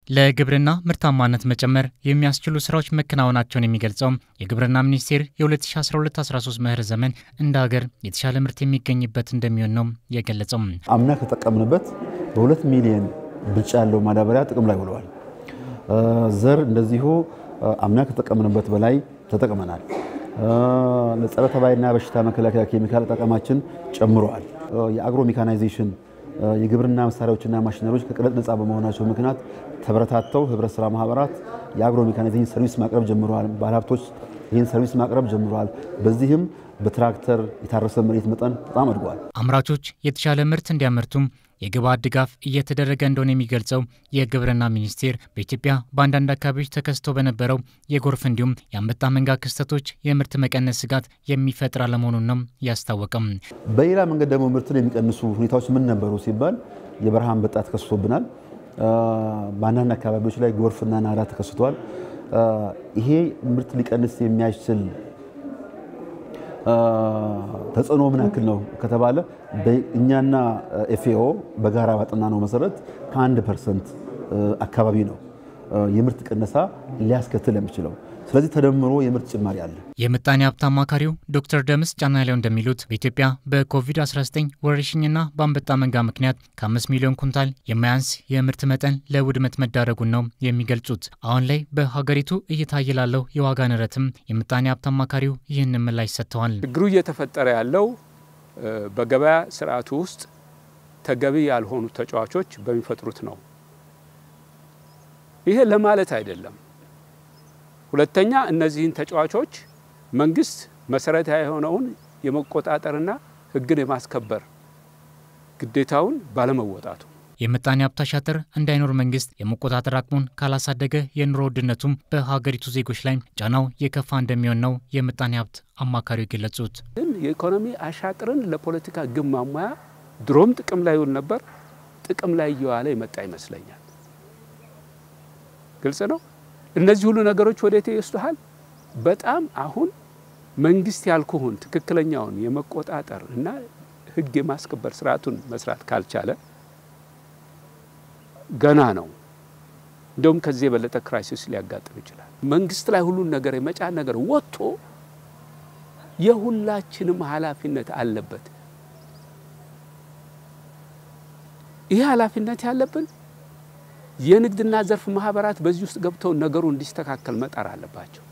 ለግብርና ምርታማነት መጨመር የሚያስችሉ ስራዎች መከናወናቸውን የሚገልጸው የግብርና ሚኒስቴር የ2012/13 መኸር ዘመን እንደ ሀገር የተሻለ ምርት የሚገኝበት እንደሚሆን ነው የገለጸው። አምና ከተጠቀምንበት በሁለት ሚሊዮን ብልጫ ያለው ማዳበሪያ ጥቅም ላይ ውለዋል። ዘር እንደዚሁ አምና ከተጠቀምንበት በላይ ተጠቅመናል። ለጸረ ተባይና በሽታ መከላከያ ኬሚካል አጠቃቀማችን ጨምረዋል። የአግሮ ሜካናይዜሽን የግብርና መሳሪያዎችና ማሽነሪዎች ከቀረጥ ነፃ በመሆናቸው ምክንያት ተበረታተው ህብረት ስራ ማህበራት የአግሮ ሜካናይዜሽን ሰርቪስ ማቅረብ ጀምረዋል። ባለሀብቶች ይህን ሰርቪስ ማቅረብ ጀምረዋል። በዚህም በትራክተር የታረሰ መሬት መጠን በጣም አድጓል። አምራቾች የተሻለ ምርት እንዲያመርቱም የግብዓት ድጋፍ እየተደረገ እንደሆነ የሚገልጸው የግብርና ሚኒስቴር በኢትዮጵያ በአንዳንድ አካባቢዎች ተከስቶ በነበረው የጎርፍ እንዲሁም የአንበጣ መንጋ ክስተቶች የምርት መቀነስ ስጋት የሚፈጥር አለመሆኑን ነው ያስታወቀም። በሌላ መንገድ ደግሞ ምርትን የሚቀንሱ ሁኔታዎች ምን ነበሩ ሲባል የበረሃ አንበጣ ተከስቶብናል። በአንዳንድ አካባቢዎች ላይ ጎርፍና ናዳ ተከስቷል። ይሄ ምርት ሊቀንስ የሚያስችል ተጽዕኖ ምን ያክል ነው ከተባለ እኛና ኤፍኤኦ በጋራ ባጠናነው መሰረት ከአንድ ፐርሰንት አካባቢ ነው የምርት ቅነሳ ሊያስከትል የሚችለው። ስለዚህ ተደምሮ የምርት ጭማሪ አለ። የምጣኔ ሀብት አማካሪው ዶክተር ደምስ ጫናሌው እንደሚሉት በኢትዮጵያ በኮቪድ-19 ወረርሽኝና በአንበጣ መንጋ ምክንያት ከአምስት ሚሊዮን ኩንታል የማያንስ የምርት መጠን ለውድመት መዳረጉን ነው የሚገልጹት። አሁን ላይ በሀገሪቱ እየታየ ላለው የዋጋ ንረትም የምጣኔ ሀብት አማካሪው ይህን ምላሽ ሰጥተዋል። ችግሩ እየተፈጠረ ያለው በገበያ ስርዓቱ ውስጥ ተገቢ ያልሆኑ ተጫዋቾች በሚፈጥሩት ነው። ይሄ ለማለት አይደለም። ሁለተኛ እነዚህን ተጫዋቾች መንግስት መሰረታዊ የሆነውን የመቆጣጠርና ሕግን የማስከበር ግዴታውን ባለመወጣቱ የምጣኔ ሀብት አሻጥር እንዳይኖር መንግስት የመቆጣጠር አቅሙን ካላሳደገ የኑሮ ውድነቱም በሀገሪቱ ዜጎች ላይ ጫናው የከፋ እንደሚሆን ነው የምጣኔ ሀብት አማካሪው የገለጹት። ግን የኢኮኖሚ አሻጥርን ለፖለቲካ ግብ ማሟያ ድሮም ጥቅም ላይ ይውል ነበር፣ ጥቅም ላይ እየዋለ የመጣ ይመስለኛል። ግልጽ ነው። እነዚህ ሁሉ ነገሮች ወዴት ይወስዱሃል? በጣም አሁን መንግስት ያልኩህን ትክክለኛውን የመቆጣጠር እና ህግ የማስከበር ስርዓቱን መስራት ካልቻለ ገና ነው። እንደውም ከዚህ የበለጠ ክራይሲስ ሊያጋጥም ይችላል። መንግስት ላይ ሁሉን ነገር የመጫን ነገር ወጥቶ የሁላችንም ኃላፊነት አለበት። ይህ ኃላፊነት ያለብን የንግድና ዘርፍ ማህበራት በዚህ ውስጥ ገብተው ነገሩ እንዲስተካከል መጣር አለባቸው።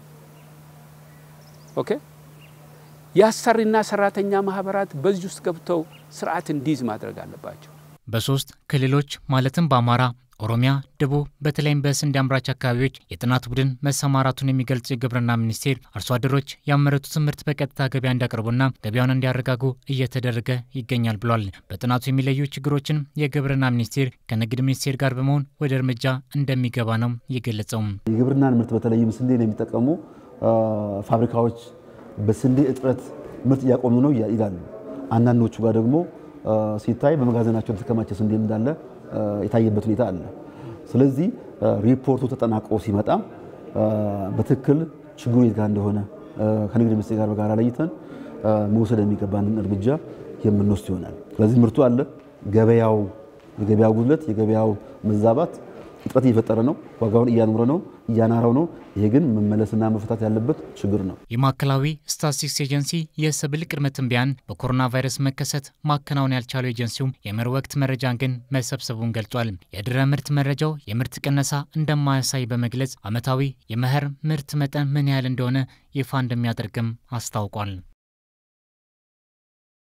ኦኬ የአሰሪና ሰራተኛ ማህበራት በዚህ ውስጥ ገብተው ስርዓት እንዲይዝ ማድረግ አለባቸው። በሶስት ክልሎች ማለትም በአማራ፣ ኦሮሚያ፣ ደቡብ በተለይም በስንዴ አምራች አካባቢዎች የጥናት ቡድን መሰማራቱን የሚገልጽ የግብርና ሚኒስቴር አርሶ አደሮች ያመረቱትን ምርት በቀጥታ ገበያ እንዲያቀርቡና ገበያውን እንዲያረጋጉ እየተደረገ ይገኛል ብሏል። በጥናቱ የሚለዩ ችግሮችን የግብርና ሚኒስቴር ከንግድ ሚኒስቴር ጋር በመሆን ወደ እርምጃ እንደሚገባ ነው የገለጸው። የግብርናን ምርት በተለይም ስንዴን የሚጠቀሙ ፋብሪካዎች በስንዴ እጥረት ምርት እያቆሙ ነው ይላሉ። አንዳንዶቹ ጋር ደግሞ ሲታይ በመጋዘናቸው የተከማቸ ስንዴ እንዳለ የታየበት ሁኔታ አለ። ስለዚህ ሪፖርቱ ተጠናቆ ሲመጣ በትክክል ችግሩ የት ጋር እንደሆነ ከንግድ ሚኒስቴር ጋር በጋራ ለይተን መውሰድ የሚገባንን እርምጃ የምንወስድ ይሆናል። ስለዚህ ምርቱ አለ። ገበያው የገበያው ጉድለት የገበያው መዛባት እጥረት እየፈጠረ ነው። ዋጋውን እያኖረ ነው፣ እያናረው ነው። ይሄ ግን መመለስና መፈታት ያለበት ችግር ነው። የማዕከላዊ ስታቲስቲክስ ኤጀንሲ የሰብል ቅድመ ትንበያን በኮሮና ቫይረስ መከሰት ማከናወን ያልቻለው ኤጀንሲው የመኸር ወቅት መረጃን ግን መሰብሰቡን ገልጿል። የድህረ ምርት መረጃው የምርት ቅነሳ እንደማያሳይ በመግለጽ ዓመታዊ የመኸር ምርት መጠን ምን ያህል እንደሆነ ይፋ እንደሚያደርግም አስታውቋል።